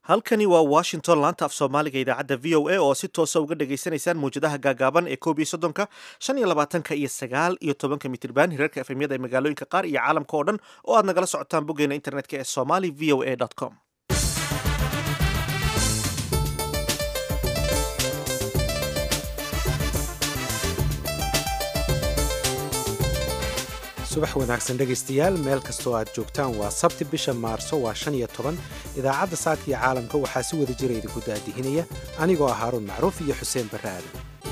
halkani waa washington laanta af soomaaliga idaacadda v o a oo si toosa uga dhagaysanaysaan mawjadaha gaagaaban ee koob iyo soddonka shan iyo labaatanka iyo sagaal iyo tobanka mitirban hirarka efemyada ee magaalooyinka qaar iyo caalamka oo dhan oo aad nagala socotaan boggeena internetka ee somali v o a com subax wanaagsan dhegaystayaal meel kastoo aad joogtaan waa sabti bisha maarso waa shan iyo toban idaacadda saaka iyo caalamka waxaa si wada jira idinku daadihinaya anigoo ah haaruun macruuf iyo xuseen barre aadan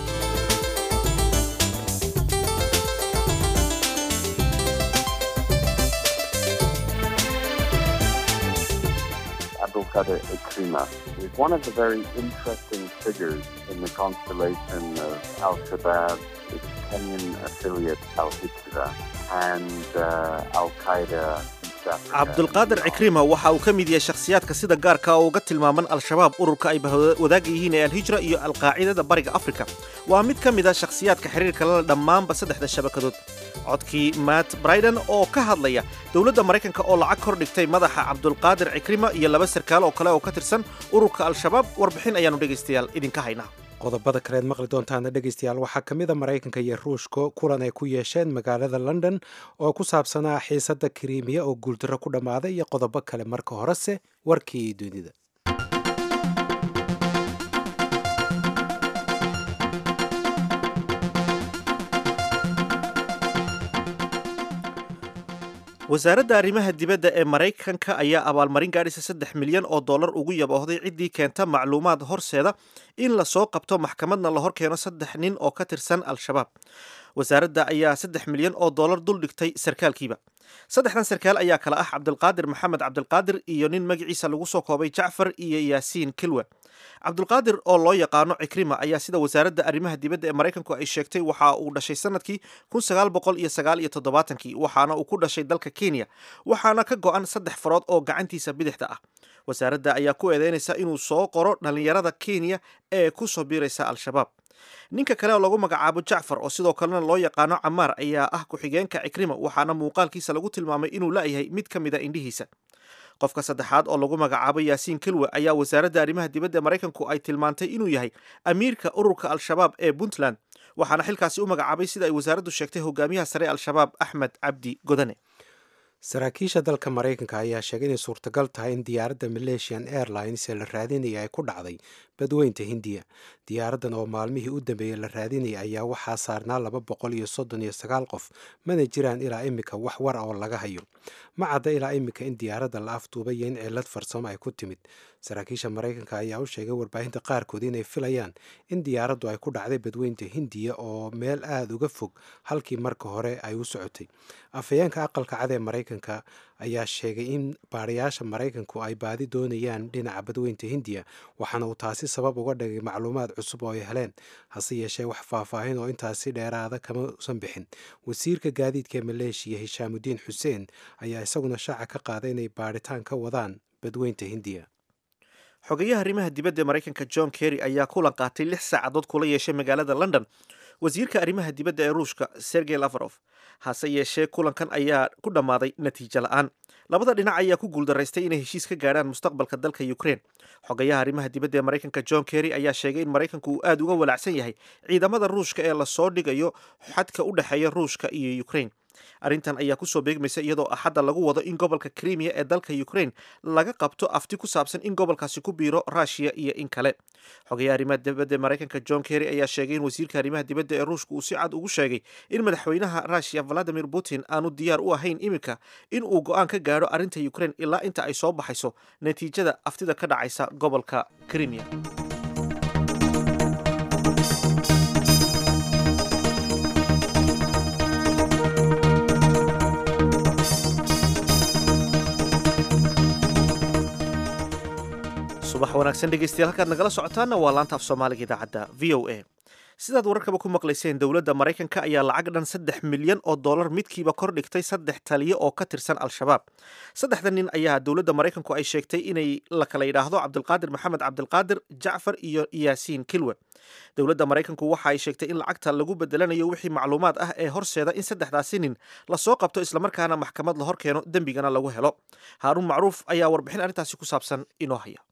Abdulkader Ikrima is one of the very interesting figures in the constellation of Al-Shabaab, its Kenyan affiliate Al-Hijra, and uh, Al-Qaeda cabdulqaadir cikrima waxa uu ka mid yahay shakhsiyaadka sida gaarka oo uga tilmaaman al-shabaab ururka ay wadaagga yihiin ee alhijra iyo alqaacidada bariga afrika waa mid ka mid a shakhsiyaadka xiriirka lala dhammaanba saddexda shabakadood codkii matt briden oo ka hadlaya dowladda maraykanka oo lacag kor dhigtay madaxa cabdulqaadir cikrima iyo laba sarkaal oo kale oo ka tirsan ururka al-shabaab warbixin ayaanu dhegaystayaal idinka haynaa qodobada kaleed maqli doontaana dhegaystayaal waxaa ka mid a maraykanka iyo ruushka kulan ay ku yeesheen magaalada london oo ku saabsanaa xiisadda kariimiya oo guuldarro ku dhammaaday iyo qodobo kale marka horese warkii dunida wasaaradda arrimaha dibadda ee maraykanka ayaa abaalmarin gaadhisa saddex milyan oo dollar ugu yaboohday ciddii keenta macluumaad horseeda in lasoo qabto maxkamadna la hor keeno saddex nin oo ka tirsan al-shabaab wasaaradda ayaa saddex milyan oo dollar dul dhigtay sarkaalkiiba saddexdan sarkaal ayaa kale ah cabdulqaadir maxamed cabdulqaadir iyo nin magaciisa lagu soo koobay jacfar iyo yaasiin kilwe cabdulqaadir oo loo yaqaano cikrima ayaa sida wasaaradda arrimaha dibadda ee maraykanku ay sheegtay waxa uu dhashay sanadkii kun sagaal boqol iyo sagaal iyo toddobaatankii waxaana uu ku dhashay dalka kenya waxaana ka go-an saddex farood oo gacantiisa bidixda ah wasaaradda ayaa ku eedeynaysa inuu soo qoro dhallinyarada kenya ee ku soo biiraysa al-shabaab ninka kale oo lagu magacaabo jacfar oo sidoo kalena loo yaqaano camaar ayaa ah ku-xigeenka cikrima waxaana muuqaalkiisa lagu tilmaamay inuu la'yahay mid ka mid a indhihiisa qofka saddexaad oo lagu magacaabo yaasiin kilwe ayaa wasaaradda arrimaha dibadda maraykanku ay tilmaantay inuu yahay amiirka ururka al-shabaab ee puntland waxaana xilkaasi u magacaabay sida ay wasaaraddu sheegtay hogaamiyaha sare al-shabaab axmed cabdi godane saraakiisha dalka maraykanka ayaa sheegay inay suurtagal tahay in diyaaradda malaysian airlines ee la raadinaya ay ku dhacday badweynta hindiya diyaaraddan oo maalmihii u dambeeyey la raadinaya ayaa waxaa saarnaa laba boqol iyo soddon iyo sagaal qof mana jiraan ilaa imika wax war oo laga hayo ma cadda ilaa imika in diyaaradda la afduubay iyo in cillad farsamo ay ku timid saraakiisha maraykanka ayaa u sheegay warbaahinta qaarkood inay filayaan in diyaaraddu ay ku dhacday badweynta hindiya oo meel aada uga fog halkii marka hore ay u socotay afhayeenka aqalka cad ee maraykanka ayaa sheegay in baadhayaasha maraykanku ay baadi doonayaan dhinaca badweynta hindiya waxaana uu taasi sabab uga dhigay macluumaad cusub oo ay heleen hase yeeshee wax faahfaahin oo intaasi dheeraada kama usan bixin wasiirka gaadiidka ee maleeshiya hishaamudiin xuseen ayaa isaguna shaaca ka qaaday inay baadhitaan ka wadaan badweynta hindiya xogayaha arrimaha dibadda ee maraykanka john kerry ayaa kulan qaatay lix saacadood kula yeeshay magaalada london wasiirka arrimaha dibadda ee ruushka sergey lafarof hase yeeshee kulankan ayaa ku dhammaaday natiijo la-aan labada dhinac ayaa ku guuldaraystay inay heshiis ka gaadhaan mustaqbalka dalka ukraine xogayaha arrimaha dibadda ee maraykanka john kerry ayaa sheegay in maraykanku uu aada uga walaacsan yahay ciidamada ruushka ee lasoo dhigayo xadka u dhexeeya ruushka iyo ukraine arrintan ayaa kusoo beegmaysa iyadoo axadda lagu wado in gobolka krimiya ee dalka ukraine laga qabto afti ku saabsan in gobolkaasi ku biiro rushia iyo in kale xogayaha arrimaha dibadda ee maraykanka john kerry ayaa sheegay in wasiirka arrimaha dibadda ee ruushka uu si cad ugu sheegay in madaxweynaha rushia valadimir putin aanu diyaar u ahayn iminka in uu go-aan ka gaadho arrinta ukraine ilaa inta ay soo baxayso natiijada aftida ka dhacaysa gobolka krimiya subax wanaagsan dhegeystayaal halkaad nagala socotaana waa laanta af soomaaliga idaacadda v o a sidaad wararkaba ku maqlayseen dowladda maraykanka ayaa lacag dhan saddex milyan oo dollar midkiiba kor dhigtay saddex taliyo oo ka tirsan al-shabaab saddexda nin ayaa dowladda maraykanku ay sheegtay inay la kala yidhaahdo cabdulqaadir maxamed cabdilqaadir jacfar iyo yaasiin kilwe dowladda maraykanku waxa ay sheegtay in lacagta lagu bedelanayo wixii macluumaad ah ee horseeda in saddexdaasi nin lasoo qabto islamarkaana maxkamad la hor keeno dembigana lagu helo haaruun macruuf ayaa warbixin arrintaasi ku saabsan inoo haya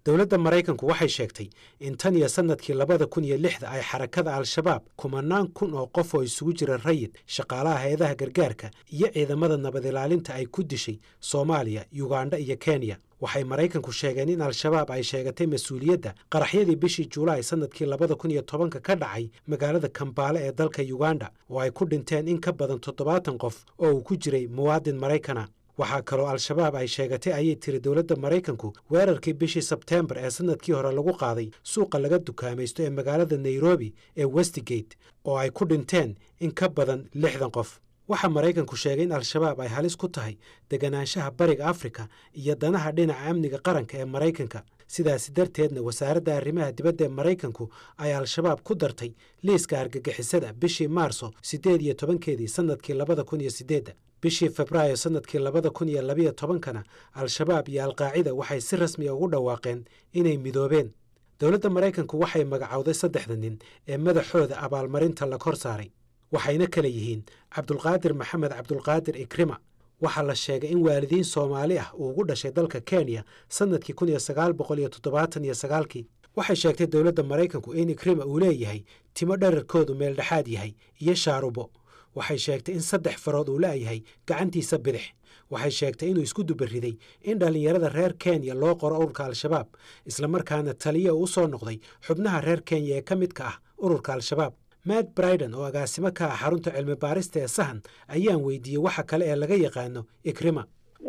dowladda maraykanku waxay sheegtay in tan iyo sannadkii labada kun iyo lixda ay xarakada al-shabaab kumanaan kun oo qof oo isugu jira rayid shaqaalaha hay-adaha gargaarka iyo ciidamada nabad ilaalinta ay ku dishay soomaaliya yugandha iyo kenya waxay maraykanku sheegeen in al-shabaab ay sheegatay mas-uuliyadda qaraxyadii bishii julaay sannadkii labada kun iyo tobanka ka dhacay magaalada kambaale ee dalka yuganda oo ay ku dhinteen in ka badan toddobaatan qof oo uu ku jiray muwaadin maraykana waxaa kaloo al-shabaab ay sheegatay ayay tiri dowladda maraykanku weerarkii bishii sebteembar ee sannadkii hore lagu qaaday suuqa laga dukaamaysto ee magaalada nairobi ee westigate oo ay ku dhinteen in ka badan lixdan qof waxaa maraykanku sheegay in al-shabaab ay halis ku tahay deganaanshaha bariga afrika iyo danaha dhinaca amniga qaranka ee maraykanka sidaasi darteedna wasaaradda arrimaha dibadda ee maraykanku ay al-shabaab ku dartay liiska argagixisada bishii maarso siddeed iyo tobankeedii sannadkii labada kun iyo siddeedda bishii febraayo sannadkii labada kun iyo labiyo tobankana al-shabaab iyo alqaacida waxay si rasmiya ugu dhawaaqeen inay midoobeen dowladda maraykanku waxay magacowday saddexda nin ee madaxooda abaalmarinta la kor saaray waxayna kala yihiin cabdulqaadir maxamed cabdulqaadir ikrima waxaa la sheegay in waalidiin soomaali ah uu ugu dhashay dalka kenya sannadkii kun iyo sagaal boqol iyo toddobaatan iyo sagaalkii waxay sheegtay dowladda maraykanku in ikrima uu leeyahay timo dherarkoodu meel dhexaad yahay iyo shaarubo waxay sheegtay in saddex farood uu la'yahay gacantiisa bidix waxay sheegtay inuu isku dubariday in dhallinyarada reer kenya loo qoro ururka al-shabaab islamarkaana taliya uu u soo noqday xubnaha reer kenya ee ka midka ah ururka al-shabaab matt briden oo agaasimo ka ah xarunta cilmi baarista ee sahan ayaan weydiiyey waxa kale ee laga yaqaano ikrima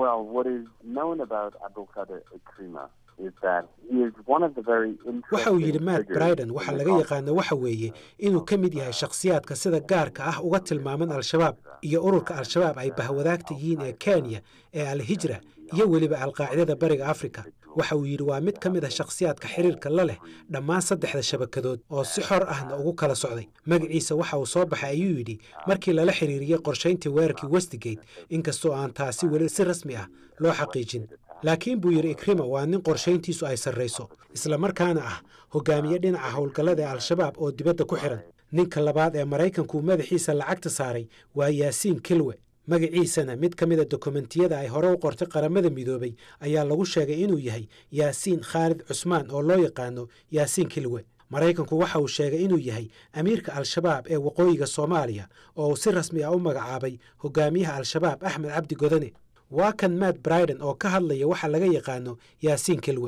waxa uu yidhi matt briden waxaa laga yaqaano waxa weeye inuu ka mid yahay shakhsiyaadka sida gaarka ah uga tilmaaman al-shabaab iyo ururka al-shabaab ay bahwadaagta yihiin ee kenya ee al-hijra iyo weliba alqaacidada bariga afrika waxa uu yidhi waa mid ka mid ah shakhsiyaadka xiriirka la leh dhammaan saddexda shabakadood oo si xor ahna ugu kala socday magaciisa waxa uu soo baxay ayuu yidhi markii lala xiriiriyey qorshayntii weerarkii westigate inkastoo aan taasi weli si rasmi ah loo xaqiijin laakiin buu yidhi ikrima waa nin qorshayntiisu ay sarrayso islamarkaana ah hogaamiye dhinaca howlgallada ee al-shabaab oo dibadda ku xihan ninka labaad ee maraykanku madaxiisa lacagta saaray waa yaasiin kilwe magaciisana mid ka mida dokumentiyada ay hore u qortay qaramada midoobay ayaa lagu sheegay inuu yahay yaasiin khaalid cusmaan oo loo yaqaano yaasiin kilwe maraykanku waxa uu sheegay inuu yahay amiirka al-shabaab ee waqooyiga soomaaliya oo uu si rasmi ah u magacaabay hogaamiyaha al-shabaab axmed cabdi godane waa kan matt briden oo ka hadlaya waxa laga yaqaano yaasiin kilwe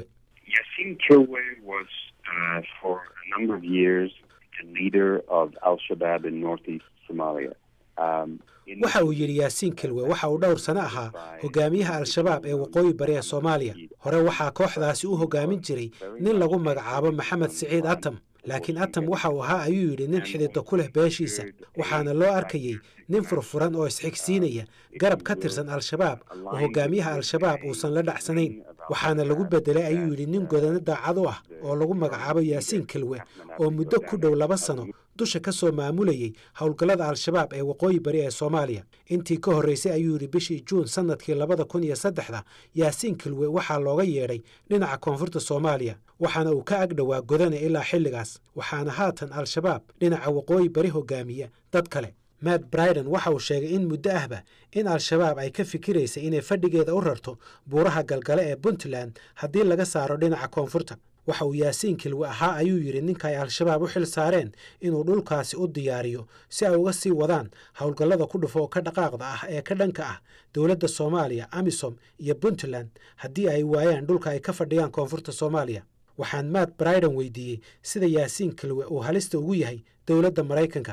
waxa uu yidhi yaasiin kilwe waxa uu dhowr sano ahaa hogaamiyaha al-shabaab ee waqooyi bari ee soomaaliya hore waxaa kooxdaasi u hogaamin jiray nin lagu magacaabo maxamed siciid atam laakiin atam waxa uu ahaa ayuu yidhi nin xididdo ku leh beeshiisa waxaana loo arkayey nin furfuran oo isxigsiinaya garab ka tirsan al-shabaab oo hogaamiyaha al-shabaab uusan la dhacsanayn waxaana lagu bedelay ayuu yidhi nin godano daacad u ah oo lagu magacaabo yaasiin kilwe oo muddo ku dhow laba sano dusha ka soo maamulayey howlgallada al-shabaab ee waqooyi bari ee soomaaliya intii ka horraysay ayuu yidhi bishii juun sannadkii labada kun iyo saddexda yaasiin kilwe waxaa looga yeedhay dhinaca koonfurta soomaaliya waxaana uu ka ag dhowaa godane ilaa xilligaas waxaana haatan al-shabaab dhinaca waqooyi bari hogaamiya dad kale matt briden waxa uu sheegay in muddo ahba in al-shabaab ay ka fikiraysay inay fadhigeeda u rarto buuraha galgale ee puntland haddii laga saaro dhinaca koonfurta waxa uu yaasiin kilwe ahaa ayuu yidhi ninka ay al-shabaab u xil saareen inuu dhulkaasi u diyaariyo si ay uga sii wadaan howlgallada ku dhufo oo ka dhaqaaqda ah ee ka dhanka ah dowladda soomaaliya amisom iyo puntland haddii ay waayaan dhulka ay ka fadhiyaan koonfurta soomaaliya waxaan matt briden weydiiyey sida yaasiin kilwe uu halista ugu yahay dowladda maraykanka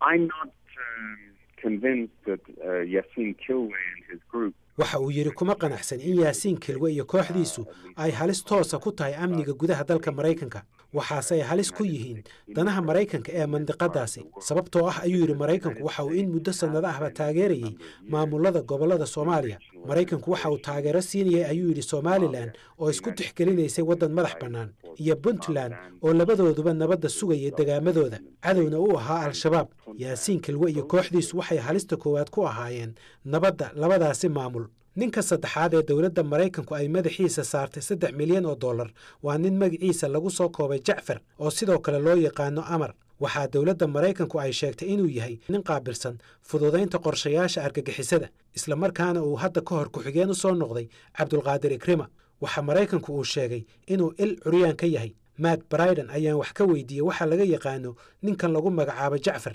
waxa uu yidhi kuma qanacsan in yaasiin kilwe iyo kooxdiisu ay halis toosa ku tahay amniga gudaha dalka maraykanka waxaase ay halis ku yihiin danaha maraykanka ee mandiqadaasi sababtoo ah ayuu yidhi maraykanku waxa uu in muddo sannado ahba taageerayey maamulada gobollada soomaaliya maraykanku waxa uu taageero siinayay ayuu yidhi somalilan oo isku tixgelinaysay waddan madax bannaan iyo puntland oo labadooduba nabadda sugayay degaamadooda cadowna u ahaa al-shabaab yaasiin kilwe iyo kooxdiisu waxay halista koowaad ku ahaayeen nabadda labadaasi maamul ninka saddexaad ee dowladda maraykanku ay madaxiisa saartay saddex milyan oo dollar waa nin magaciisa lagu soo koobay jacfar oo sidoo kale loo yaqaano amar waxaa dowladda maraykanku ay sheegtay inuu yahay nin qaabilsan fududaynta qorshayaasha argagixisada islamarkaana uu hadda ka hor ku-xigeen u soo noqday cabdulqaadir ikrima waxaa maraykanku uu sheegay inuu il curyaan ka yahay matt briden ayaan wax ka weydiiyey waxaa laga yaqaano ninkan lagu magacaabo jacfar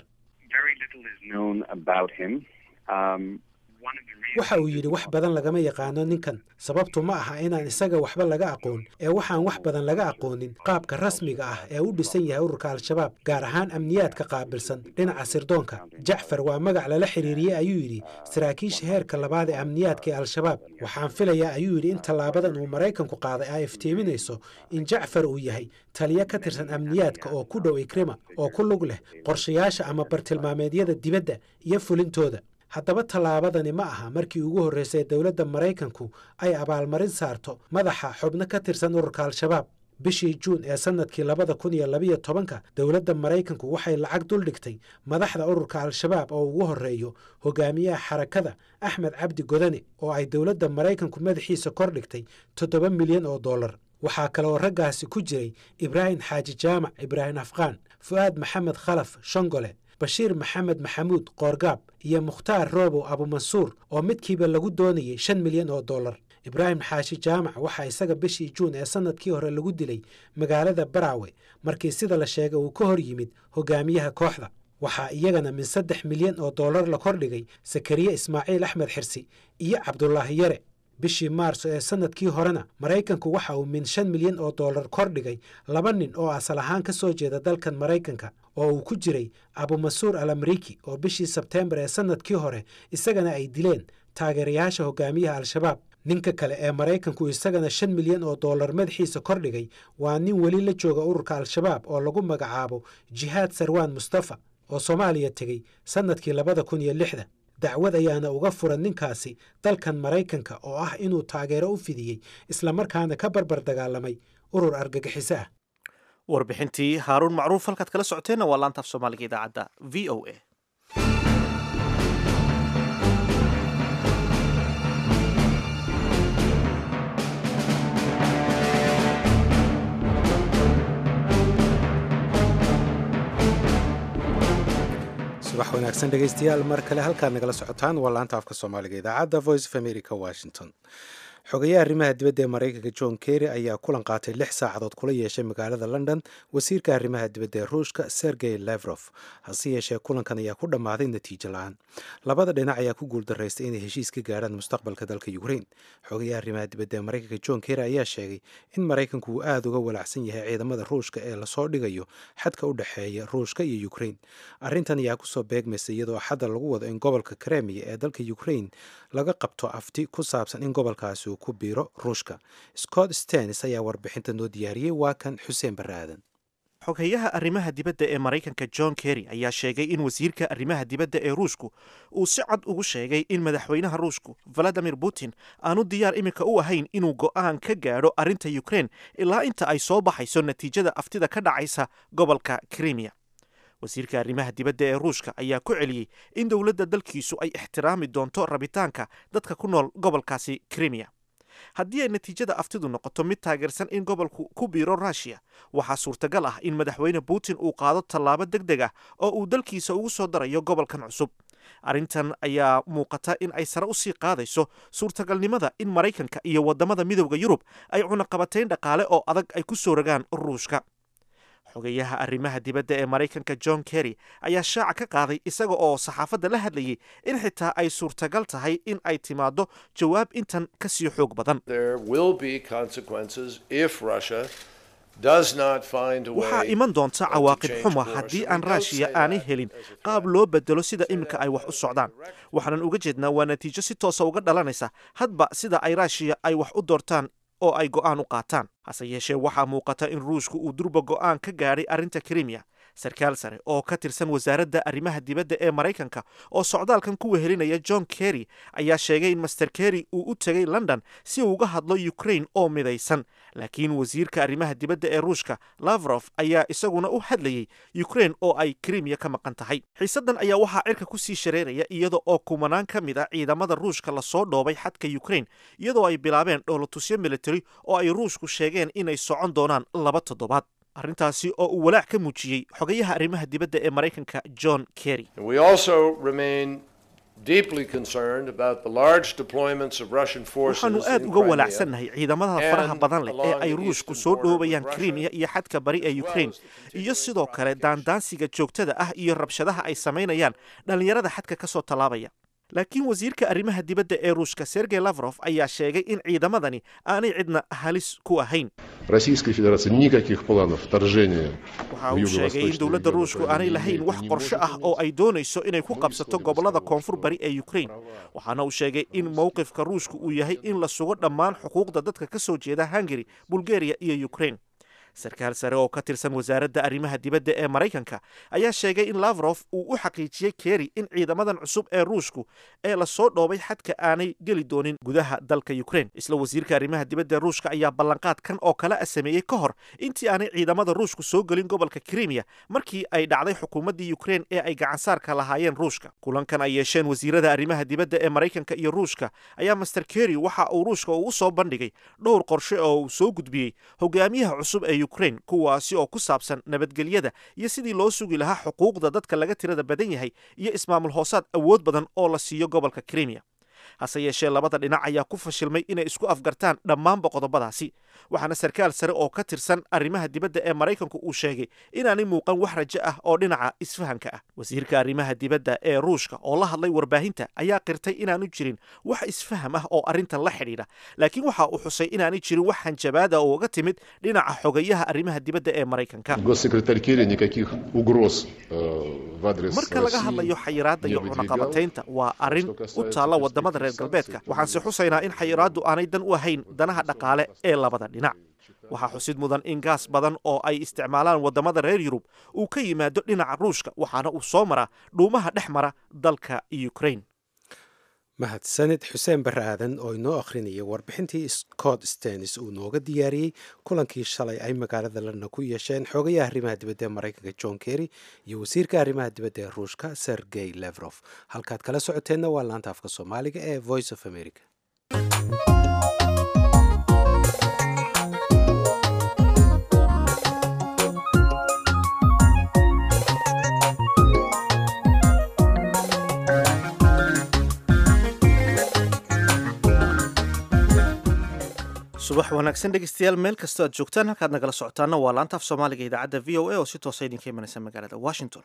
waxa uu yidhi wax badan lagama yaqaano ninkan sababtu ma aha inaan isaga waxba laga aqoon ee waxaan wax badan laga aqoonin qaabka rasmiga ah ee u dhisan yahay ururka al-shabaab gaar ahaan amniyaadka qaabilsan dhinaca sirdoonka jacfar waa magac lala xiriiriyey ayuu yidhi saraakiisha heerka labaad ee amniyaadka ee al-shabaab waxaan filayaa ayuu yidhi in tallaabadan uu maraykanku qaaday ay iftiiminayso in jacfar uu yahay taliyo ka tirsan amniyaadka oo ku dhow ikrima oo ku lug leh qorshayaasha ama bartilmaameedyada dibadda iyo fulintooda haddaba tallaabadani ma aha markii ugu horraysay dowladda maraykanku ay abaalmarin saarto madaxa xubno ka tirsan ururka al-shabaab bishii juun ee sannadkii labada kun iyo labiyo tobanka dowladda maraykanku waxay lacag duldhigtay madaxda ururka al-shabaab oo ugu horreeyo hogaamiyaha xarakada axmed cabdi godane oo ay dowladda maraykanku madaxiisa kor dhigtay toddoba milyan oo dollar waxaa kaleoo raggaasi ku jiray ibraahim xaaji jaamac ibraahim afqaan fu'aad maxamed khalaf shongole bashiir maxamed maxamuud qoorgaab iyo mukhtaar roobow abumansuur oo midkiiba lagu doonayay shan milyan oo dollar ibraahim xaashi jaamac waxaa isaga bishii juun ee sannadkii hore lagu dilay magaalada baraawe markii sida la sheegay uu ka hor yimid hogaamiyaha kooxda waxaa iyagana min saddex milyan oo dollar la kordhigay sakariye ismaaciil axmed xirsi iyo cabdulaahi yare bishii maarso ee sannadkii horena maraykanku waxa uu min shan milyan oo dollar kordhigay laba nin oo asal ahaan ka soo jeeda dalkan maraykanka oo uu ku jiray abumasuur al amriiki oo bishii sebteembar ee sannadkii hore isagana ay dileen taageerayaasha hogaamiyaha al-shabaab ninka kale ee maraykanku isagana shan milyan oo dollar madaxiisa kordhigay waa nin weli la jooga ururka al-shabaab oo lagu magacaabo jihaad sarwaan mustafa oo soomaaliya tegey sannadkii labada kun iyo lixda dacwad ayaana uga furan ninkaasi dalkan maraykanka oo ah inuu taageero u fidiyey islamarkaana ka barbar dagaalamay urur argagixiso ah warbixintii haaruun macruuf halkaad kala socoteenna waa laantaaf soomaaliga idaacadda v o a subax wanaagsan dhegaystayaal mar kale halkaad nagala socotaan waa laanta afka soomaaliga idaacadda voice of america washington xogayaha arrimaha dibadda ee maraykanka john kerry ayaa kulan qaatay lix saacadood kula yeeshay magaalada london wasiirka arrimaha dibadda ee ruushka sergey levrof hase yeeshee kulankan ayaa ku dhammaaday natiijo la-aan labada dhinac ayaa ku guuldaraystay inay heshiis ka gaadhaan mustaqbalka dalka ukraine xogayaha arrimaha dibadda ee maraykanka john kerry ayaa sheegay in maraykanku uu aada uga walaacsan yahay ciidamada ruushka ee lasoo dhigayo xadka u dhexeeya ruushka iyo ukraine arrintan ayaa kusoo beegmaysa iyadoo xadda lagu wado in gobolka kremiya ee dalka ukraine laga qabto afti ku saabsan in gobolkaasi uu ku biiro ruushka scott stenis ayaa warbixinta noo diyaariyey waa kan xuseen barre aadan xoghayaha arrimaha dibadda ee maraykanka john kerry ayaa sheegay in wasiirka arrimaha dibadda ee ruushku uu si cad ugu sheegay in madaxweynaha ruushku valadimir putin aanu diyaar iminka u ahayn inuu go'aan ka gaadho arrinta ukraine ilaa inta ay soo baxayso natiijada aftida ka dhacaysa gobolka krimiya wasiirka arrimaha dibadda ee ruushka ayaa ku celiyey in dowladda dalkiisu ay ixtiraami doonto rabitaanka dadka ku nool gobolkaasi krimiya haddii ay natiijada aftidu noqoto mid taageersan in gobolku ku biiro ruushiya waxaa suurtagal ah in madaxweyne putin uu qaado tallaabo deg deg ah oo uu dalkiisa ugu soo darayo gobolkan cusub arrintan ayaa muuqata in ay sare usii qaadayso suurtagalnimada in maraykanka iyo waddamada midowda yurub ay cunaqabatayn dhaqaale oo adag ay ku soo rogaan ruushka xogayaha arrimaha dibadda ee maraykanka john kerry ayaa shaaca ka qaaday isaga oo saxaafadda la hadlayay in xitaa ay suurtagal tahay in ay timaaddo jawaab intan ka sii xoog badan waxaa iman doonta cawaaqib xuma haddii aan raashiya aanay helin qaab loo bedelo sida iminka ay wax u socdaan waxaanan uga jeednaa waa natiijo si toosa uga dhalanaysa hadba sida ay raashiya ay wax u doortaan oo ay go'aan u qaataan hase yeeshee waxaa muuqata in ruushku uu durba go'aan ka gaadhay arrinta krimiya sarkaal sare oo ka tirsan wasaaradda arrimaha dibadda ee maraykanka oo socdaalkan ku wehelinaya john kerry ayaa sheegay in master kerry uu u tegay london si uu uga hadlo ukraine oo midaysan laakiin wasiirka arrimaha dibadda ee ruushka lavrof ayaa isaguna u hadlayey ukraine oo ay krimiya ka maqan tahay xiisaddan ayaa waxaa cirka ku sii shareeraya iyada oo kumanaan ka mid a ciidamada ruushka lasoo dhoobay xadka ukraine iyadoo ay bilaabeen dhoolotusyo military oo ay ruushku sheegeen inay socon doonaan laba toddobaad arrintaasi oo uu walaac ka muujiyey xogayaha arrimaha dibadda ee maraykanka john kerry deeply concerned about the large deployments of Russian forces waxaanu aad in uga Crimea walaacsannahay ciidamada faraha and badan leh ee along ay the ruushku eastern soo border dhoobayaan with Russia, krimiya iyo xadka bari ee ukraine as the iyo particular sidoo kale daandaansiga joogtada ah iyo rabshadaha ay samaynayaan dhallinyarada xadka ka soo tallaabaya laakiin wasiirka arrimaha dibadda ee ruushka sergey lavrov ayaa sheegay in ciidamadani aanay cidna halis ku ahayn Российской Федерации никаких планов вторжения waxa в uu sheegay in юго-восточный dowladda регион ruushku Украины aanay не lahayn имеет wax и не qorshe может ah oo ay doonayso inay ku Мы qabsato высказали gobollada свою koonfur bari ee ukraine waxaana uu sheegay in mowqifka ruushku uu yahay in la sugo dhammaan xuquuqda dadka ka soo jeeda hungary bulgaria iyo ukraine sarkaal sare oo ka tirsan wasaaradda arrimaha dibadda ee maraykanka ayaa sheegay in lavrov uu u xaqiijiyey keri in ciidamadan cusub ee ruushku ee lasoo dhoobay xadka aanay geli doonin gudaha dalka ukraine isla wasiirka arrimaha dibadda ee ruushka ayaa ballanqaad kan oo kale a sameeyey ka hor intii aanay ciidamada ruushku soo gelin gobolka krimiya markii ay dhacday xukuumaddii ukraine ee ay gacansaarka lahaayeen ruushka kulankan ay yeesheen wasiirada arrimaha dibadda ee maraykanka iyo ruushka ayaa master keri waxa uu ruushka uu soo bandhigay dhowr qorshe oo uu soo gudbiyey hogaamiyaha cusub ee ukraine kuwaasi oo ku saabsan nabadgelyada iyo sidii loo sugi lahaa xuquuqda dadka laga tirada badan yahay iyo ismaamul hoosaad awood badan oo la siiyo gobolka krimiya hase yeeshee labada dhinac ayaa ku fashilmay inay isku afgartaan dhammaanba qodobadaasi waxaana sarkaal sare oo ka tirsan arrimaha dibadda ee maraykanku uu sheegay inaanay muuqan wax rajo ah oo dhinaca isfahanka ah wasiirka arrimaha dibadda ee ruushka oo la hadlay warbaahinta ayaa qirtay inaanu jirin wax isfaham ah oo arrintan la xidhiidha laakiin waxa uu xusay inaanay jirin wax hanjabaada oo uga timid dhinaca xogayaha arrimaha dibadda ee maraykanka Госсекретарь Керри никаких угроз э, в адрес marka laga России hadlayo xayiraadda iyo не выдвигал. cunaqabataynta waa arrin u taalla wadamada reer galbeedka waxaanse xusaynaa in xayiraaddu aanay dan u ahayn danaha dhaqaale ee labada dhinac waxaa xusid mudan in gaas badan oo ay isticmaalaan wadamada reer yurub uu ka yimaado dhinaca ruushka waxaana uu soo maraa dhuumaha dhex mara dalka ukraine mahadsanid xuseen barre aadan oo inoo akhrinaya warbixintii scott stenis uu nooga diyaariyey kulankii shalay ay magaalada london ku yeesheen xoogayaha arrimaha dibadda ee maraykanka john kerry iyo wasiirka arrimaha dibadda ee ruushka sergey levrof halkaad kala socoteenna waa laanta afka soomaaliga ee voice of america subax wanaagsan dhegeystayaal meel kastoo aad joogtaan halkaad nagala socotaana waa laanta af soomaaliga idaacadda v o a oo si toosa idinka imanaysa magaalada washington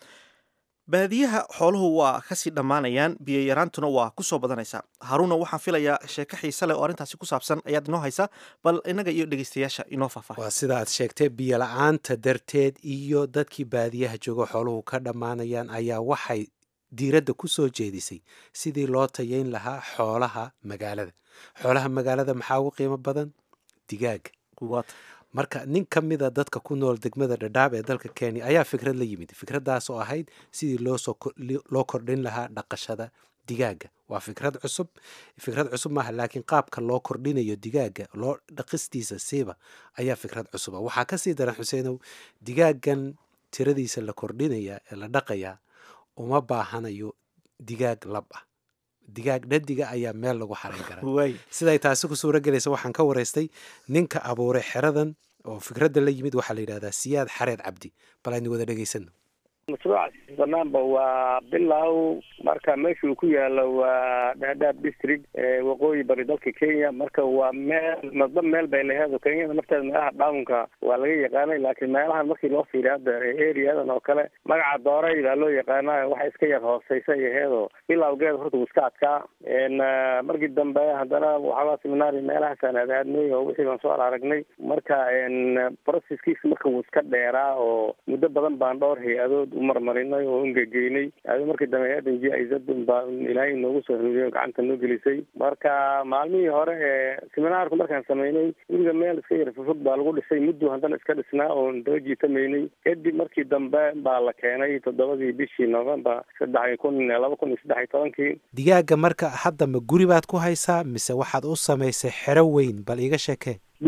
baadiyaha xooluhu waa kasii dhammaanayaan biyo yaraantuna waa kusoo badanaysaa haruna waxaan filayaa sheeko xiise leh oo arrintaasi ku saabsan ayaad inoo haysaa bal innaga iyo dhegeystayaasha inoo faahfaahay waa sida aad sheegtay biyo la-aanta darteed iyo dadkii baadiyaha jooga xooluhu ka dhammaanayaan ayaa waxay diiradda ku soo jeedisay sidii loo tayayn lahaa xoolaha magaalada xoolaha magaalada maxaa ugu qiimo badan digaaga Waata. marka nin ka mida dadka ku nool degmada dhadhaab ee dalka kenya ayaa fikrad la yimid fikraddaas oo ahayd sidii loosoo ko- li- loo kordhin lahaa dhaqashada digaaga waa fikrad cusub fikrad cusub maaha laakiin qaabka loo kordhinayo digaaga loo dhaqistiisa siiba ayaa fikrad cusuba waxaa kasii daran xuseenow digaagan tiradiisa la kordhinaya ee la dhaqaya uma baahanayo digaag lab ah digaag dhadiga ayaa meel lagu xarayn karaa waay siday taasi ku suuro gelaysa waxaan ka waraystay ninka abuuray xeradan oo fikradda la yimid waxaa la yidhahdaa siyaad xareed cabdi bal aynu wada dhegaysano mashruuca banaanba waa bilow marka meesha uu ku yaalo waa dhaadhaab district ee waqooyi bari dalka kenya marka waa meel madba meel bay laheedo kenyada nafteeda meelaha dhawnka waa laga yaqaanay laakiin meelahan markii loo fiiriyo hadda areadan oo kale magaca doorey baa loo yaqaanaa waxa iska yar hooseysa iyo heedo bilowgeeda horta wuu iska adkaa n markii dambe haddana waxaaba seminaari meelahaasaan aadaadnay oo wixii baan soo aragnay marka n processkiisa marka wuu iska dheeraa oo muddo badan baan dhowr hay-adood u marmarinay oo ungegeynay ado markii dambe hay-addan g i z baa ilaahay noogu soo huriyo gacanta noo gelisay marka maalmihii hore ee seminaarku markaan sameynay guriga meel iska yar fufog baa lagu dhisay muddu haddana iska dhisnaa oon daba jiitamaynay kadib markii dambe baa la keenay toddobadii bishii november saddex kun laba kun iyo saddex iyo tobankii digaaga marka hadda ma guri baad ku haysaa mise waxaad u samaysay xero weyn bal iiga sheekee guri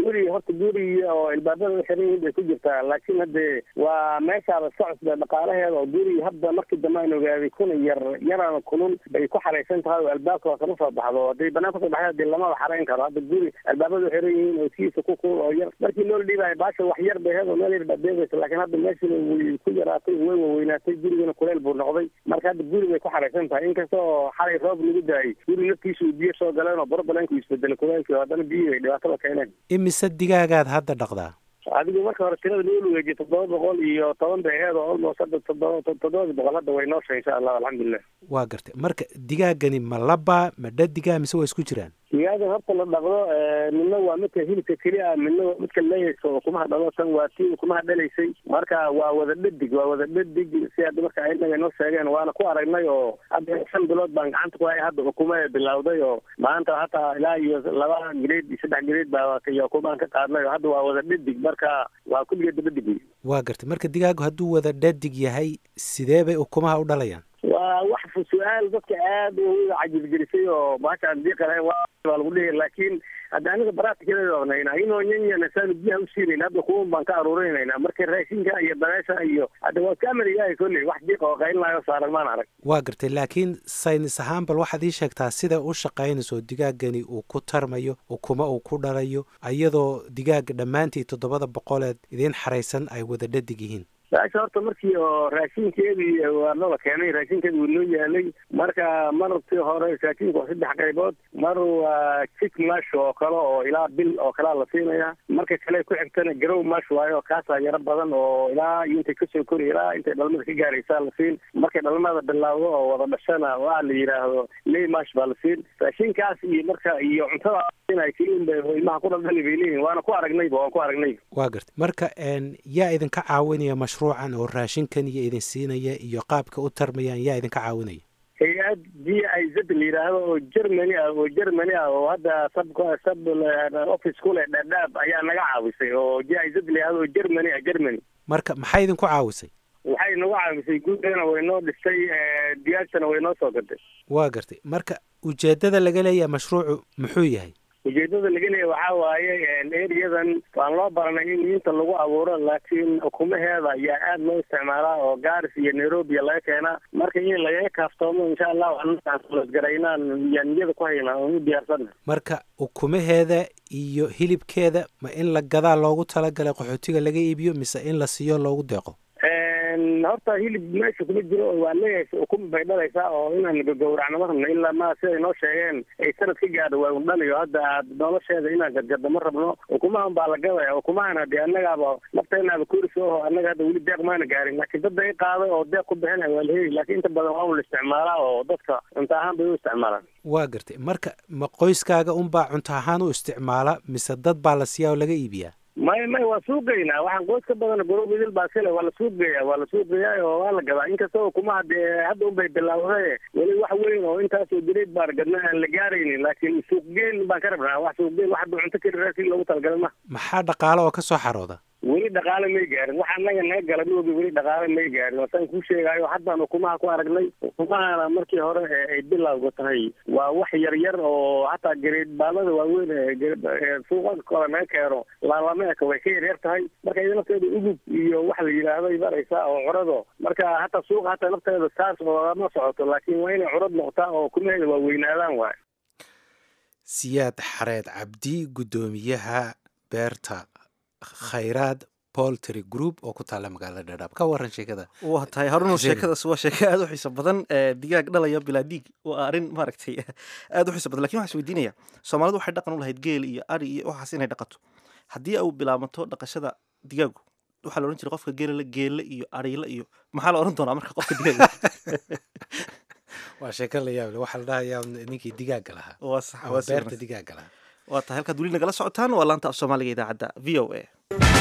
guri horta guri oo ilbaabada xiran yihiin bay ku jirtaa laakiin hadde waa meeshaaba iska cusba dhaqaalaheeda oo guri hadda markii dambe aan ogaaday kuna yar yaraan kulul bay ku xaraysan tahay oo albaabka waa kama soo baxdo hadday banaan kasoo baxda hadii lamaba xarayn karo hadda guri albaabada xiran yihiin oo siisa ku kulul oo yar markii loo dhiibayo baasha wax yar bay heed oo meel yar baa deegaysa laakiin hadda meeshina way ku yaraatay way waweynaatay gurigana kuleel buu noqday marka hadda guri bay ku xaraysan tahay inkasta oo xalay roob lagu daayay guri naftiisa uu biyo soo galeen oo borobalenku isbedelay kuleelkii oo haddana biyihii bay dhibaatada keeneen imise digaagaad hadda dhaqdaa adigu marka hore tirada loo lugeejiyay toddoba boqol iyo toban bay aheed oo almost hadda toddoba toddobada boqol hadda way nooshay insha allah alxamdulilah waa gartay marka digaagani ma laba ma dhadigaa mise waa isku jiraan digaaga horta la dhaqdo midna waa midka hilibka keli ah midna waa midka leeyaysa oo ukumaha dhalo tan waa tii ukumaha dhalaysay marka waa wada dhadig waa wada dhadig si hadda marka inaga noo sheegeen waana ku aragnay oo hadda shan bilood baan gacanta ku hay hadda ukuma bilowday oo maanta hataa ilaa iyo laba grade iyo saddex grade baa iyo ukumaan ka qaadnay oo hadda waa wada dhadig marka waa kulligeeda dhadig wey waa gartay marka digaagu hadduu wada dhadig yahay sidee bay ukumaha u dhalayaan waa wax su-aal dadka aada u cajibgelisay oo maasha diiqalahay waa lagu dhihi laakiin hadda aniga baraatikeeda ognayna inoo nyanyana saanu biyaha usiinayn hadda kuwan baan ka aruurinayna marka raashinka iyo dabeesha iyo hadda waa iska amariyahay kolley wax diiqa oo qaylinaayo saaran maan arag waa gartay laakiin saynis ahaan bal waxaad ii sheegtaa sida u shaqaynayso digaagani uu ku tarmayo ukuma uu ku dhalayo iyadoo digaaga dhammaantii toddobada boqoleed idiin xaraysan ay wada dhadig yihiin baasha horta markii oo raashinkeedii waa nala keenay raashinkeedi wuu noo yaalay marka markii hore raashinku waa saddex qaybood mar waa jik mash oo kale oo ilaa bil oo kalea la siinaya marka kale ku xigtana garow mash waayo kaasaa yaro badan oo ilaa iyo intay kasoo kori ilaa intay dhalmada ka gaaraysaa la siin markay dhalmada bilaawdo oo wada dhashana waa la yidhaahdo ley mash baa la siin raashinkaas iyo marka iyo cuntada ba ilmaha ku dhaldhali bay leeyihin waana ku aragnayba waan ku aragnay waa gartay marka yaa idinka caawinaya mashruucan oo raashinkan iyo idin siinaya iyo qaabka u tarmayaan yaa idinka caawinaya hay-ad g i z la yidhaahdo oo germany ah oo germany ah oo hadda sab sab office ku leh dhaadhaab ayaa naga caawisay oo g i z la yidhahdo oo germany ah germany marka maxay idinku caawisay waxay nagu caawisay guudana way noo dhistay diyaagtana way noo soo gaday waa gartay marka ujeedada laga leeyahay mashruucu muxuu yahay ujeedada laga leeya waxaa waaye eriyadan waan loo baranay in inta lagu abuuro laakiin ukumaheeda ayaa aada loo isticmaalaa oo garis iyo nairobi laga keenaa marka in lagaga kaaftoomo insha allahu anasgaraynaan yaan niyada ku haynaa oon u diyaarsana marka ukumaheeda iyo hilibkeeda ma in la gadaa loogu talagalay qaxootiga laga iibiyo mise in la siiyo loogu deeqo horta hilib meesha kuma jiro waa leeyahay ukuma bay dhalaysaa oo inaan gagowracno ma rabno ilaa ma siday noo sheegeen ay sanad ka gaadho waa un dhalayo hadda aad nolosheeda inaan gadgaddo ma rabno ukumahan baa la gadaya ukumahana dee annagaaba nafteenaaba koris oho annaga hadda weli deeq maana gaarin laakiin dadda i qaaday oo deeq ku bixinaya waa la heli laakiin inta badan waa un la isticmaalaa oo dadka cunto ahaan bay u isticmaalaan waa gartay marka ma qoyskaaga unbaa cunto ahaan u isticmaala mise dad baa la siiyaa oo laga iibiyaa may may waa suuqgeynaa waxaan qoys ka badan gorob idil baa kale waa la suuqgeeya waa la suuqgeeyaa oo waa la gadaa inkasta ukumaha dee hadda unbay bilaawday weli wax weyn oo intaasoo direed baan gadna aan la gaaraynin laakiin suuqgeyn baan ka rabnaa wax suuqgeyn wax hadda cunto keli raasi loogu talagalay ma maxaa dhaqaale oo ka soo xarooda weli dhaqaale may gaarin waxa anaga naga gala moogi weli dhaqaale may gaarin wasaan kuu sheegaayo haddaan ukumaha ku aragnay ukumahana markii hore ay bilowga tahay waa wax yar yar oo hataa gareed baalada waaweyn suuqa kore naga keeno laalameeka way ka yaryar tahay marka iyada nafteeda ugub iyo waxa la yidhaahdo baraysaa oo curado marka hataa suuqa hataa nafteeda saas oogama socoto laakiin waa inay curad noqotaa oo ukumaheeda waa weynaadaan waay siyaad xareed cabdi guddoomiyaha beerta khayraad poltry group oo ku taalla magaalada dhadhaab ka waran sheekada waa tahay haruno sheekadaas waa sheeko aada u xiiso badan digaag dhalaya bilaa dhiig waa arrin maaragtay aada u xiiso badan lakin waxaan is weydiinaya soomaalidu waxay dhaqan u lahayd geel iyo ari iyo waxaas inay dhaqato haddii au bilaabato dhaqashada digaagu waxaa la odhan jiray qofka geelala geelle iyo ariile iyo maxaa la odhan doonaa marka qofka digaaga waa sheeko la yaable waxaa la dhahayaa ninkii digaaga lahaa waa sax ama waa si beerta wanaagsan. digaaga lahaa waa tahay halkaad weli nagala socotaan waa laanta af soomaaliga idaacadda v o a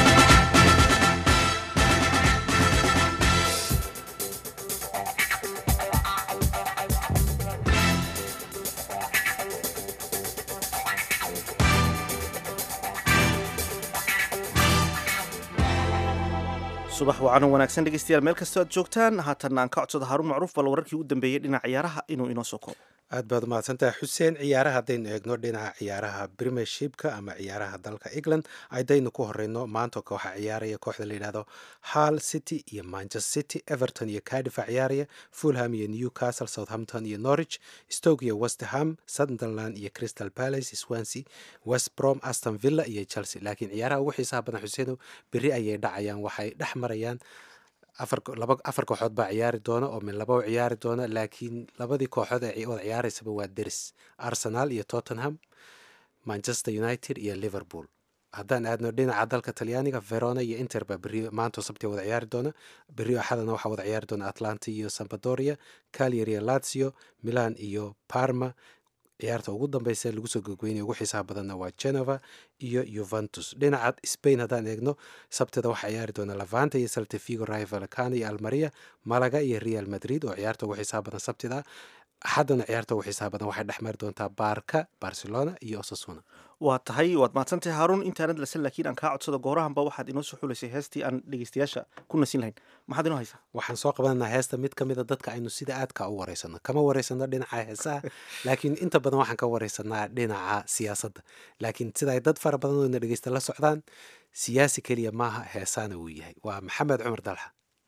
subax wacan oo wanaagsan dhegeystayaal meel kastoo aad joogtaan haatanna aan ka codsado haarun macruuf bal wararkii u dambeeyey dhinaca ciyaaraha inuu inoo soo koobo aad baad umahadsantahay xuseen ciyaaraha haddaynu eegno dhinaca ciyaaraha premiershipka ama ciyaaraha dalka england haddaynu ku horeyno maanta waxaa ciyaaraya kooxda la yidhahdo hall city iyo manchester city everton iyo cardifa ciyaaraya fulham iyo newcastle southampton iyo norwich stoke iyo westerham sunderland iyo crystal palace swansea west brom aston villa iyo chelsea laakiin ciyaaraha ugu xiisaha badan xuseeno berri ayay dhacayaan waxay dhex marayaan afar kooxood baa ciyaari doona oo min laba u ciyaari doona laakiin labadii kooxood ee wada ciyaareysaba waa deris arsenal iyo tottenham manchester united iyo liverpool haddaan aadno dhinaca dalka talyaaniga verona iyo inter baa beri maanto sabti wada ciyaari doona beri axadana waxaa wada ciyaari doona atlanta iyo sambadoria calyary iyo lazio milan iyo parma ciyaarta ugu dambeysa lagu soo gogweynaya ugu xiisaha badanna waa genova iyo yuventus dhinaca spain haddaan eegno sabtida waxaa ciyaari doona lavanta iyo saltafigo rayo valcano iyo almaria malaga iyo real madrid oo ciyaarta ugu xiisaha badan sabtida axaddana ciyaarta ugu xiisaha badan waxay dhex mari doontaa baarka barcelona iyo osasuna waa tahay waad mahadsantahay haaruun intaanad lasan laakiin aan kaa codsado goorahanba waxaad inoo soo xulaysay heestii aan dhegeystayaasha ku nasin lahayn maxaad inoo haysaa waxaan soo qabananaa heesta mid ka mida dadka aynu sida aadka u wareysano kama wareysano dhinaca heesaha laakiin inta badan waxaan ka wareysanaa dhinaca siyaasadda laakiin sida ay dad fara badan oo na dhegeysta la socdaan siyaasi keliya maaha heesaana uu yahay waa maxamed cumar dalxa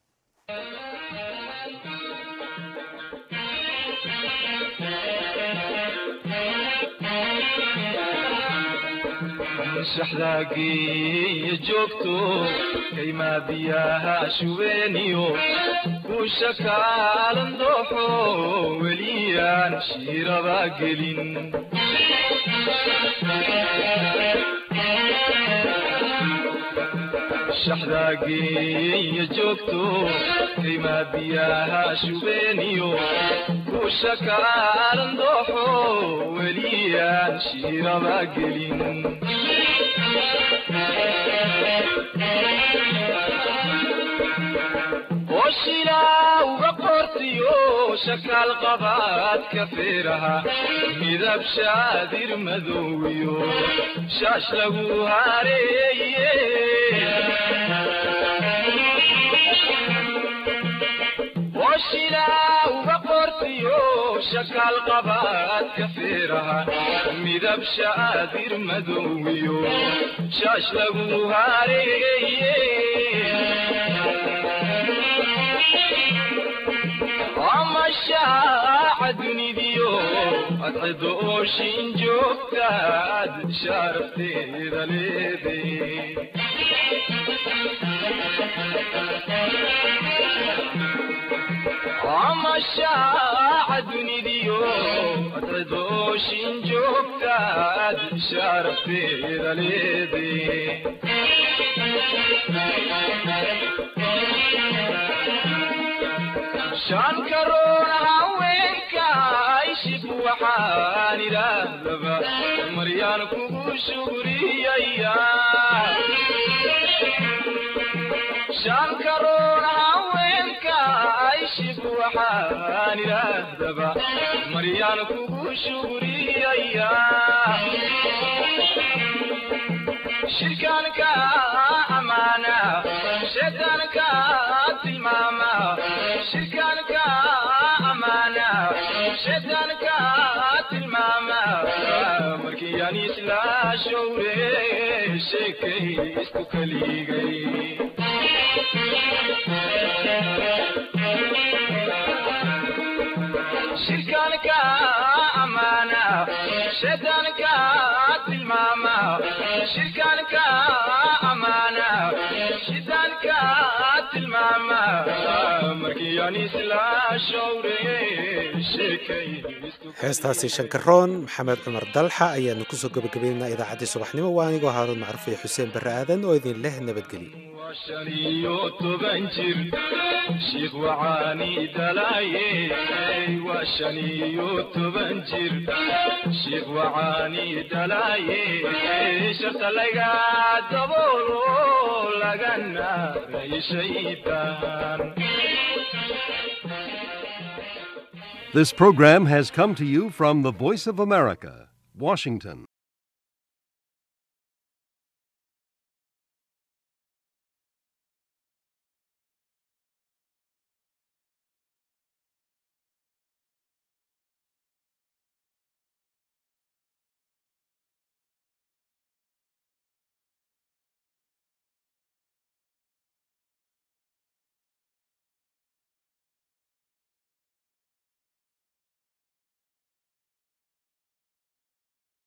shaxdaagiiyo joogto kaymaa biyaha shubeeniyo kuusha kaalan dooxo weliyaan shiiraba gelin shaxdaagiiyo joogto kaymaa biyaha shubeeniyo kuusha kaalan dooxo weliyaan shiiraba gelin oshilaa uga qortiyo shakaal qabaadka feeraha midab shaadir madowiyo shaash lagu hareeye oshilaa uga qortiyo shakaal qabaadka feeraha midab shaadir madowiyo shaash lagu hareeye amashaaca dunidiyo adcido ooshin joogtaad sharafteeda leede amashaaca dunidiyo adcido ooshin joogtaad sharafteeda leede shan karoona haweenka ishib waxaan idhaahdaba maryaan kugu shugriyaya shan karoona haweenka ishib waxaan idhaahdaba maryaan kugu shugriyaya shirkaanka amaana shaydaanka tilmaama shirkaanka amaana shaydaanka tilmaama markii aan isla showre sheekay isku kaligay shirkaanka amaana shaydaanka tilmaama shirkaanka amaana shaydaanka tilmaama markii aan isla showre sheekay heestaasi shankaroon maxamed cumar dalxa ayaanu kusoo gabagabaynaynaa idaacaddii subaxnimo waa anigoo haaruun macruuf iyo xuseen barre aadan oo idin leh nabadgelyo shan iyo toban jir shiikh wacaani dhalaaye waa shan iyo toban jir shiikh wacaani dhalaaye sharta laga daboolo lagana shaydaan This program has come to you from the Voice of America, Washington.